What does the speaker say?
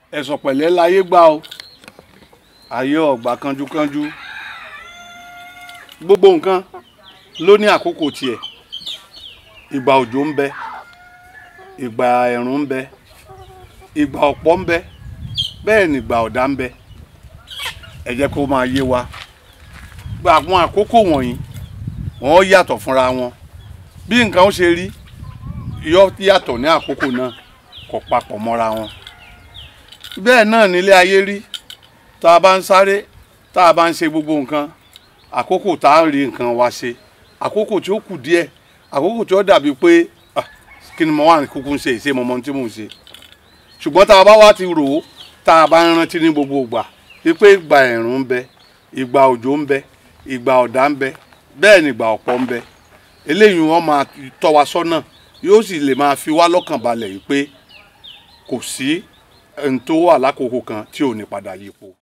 ẹ̀sọ̀ pẹ̀lẹ́ láyé gbà o ayé ọ̀gbà kanjúkanjú gbogbo nǹkan ló ní àkókò tiẹ̀ ìgbà òjò ń bẹ ìgbà ẹ̀rùn ń bẹ ìgbà ọ̀pọ̀ ń bẹ bẹ́ẹ̀ ni ìgbà ọ̀dá ń bẹ ẹ jẹ́ kó máa yé wa gba àwọn àkókò wọ̀nyí wọ́n yàtọ̀ fúnra wọn bí nǹkan ó ṣe rí yọ yàtọ̀ ní àkókò náà kò papọ̀ mọ́ra wọn bẹ́ẹ̀ náà nílé ayé rí tá a bá ń sáré tá a bá ń ṣe gbogbo nǹkan àkókò tá a rí nǹkan wa ṣe àkókò tí ó kù díẹ̀ àkókò tí ó dàbí pé ah, kí ni mo wà ní kúkú ń ṣe ìṣe mọ́mọ́ tí mò ń ṣe ṣùgbọ́n tá a bá wá ti rò ó tá a bá ń rántí ní gbogbo ìgbà wípé ìgbà ẹ̀rùn ń bẹ ìgbà òjò ń bẹ ìgbà ọ̀dá ń bẹ bẹ́ẹ̀ ni ìgbà ọ̀pọ̀ ń bẹ eléyìí wọ́n máa tọ́ wa sọ́nà yóò sì lè máa fi wá lọ́kàn balẹ̀ wípé kò sí ẹni tó wà lákòókò kan tí ò ní padà yípo.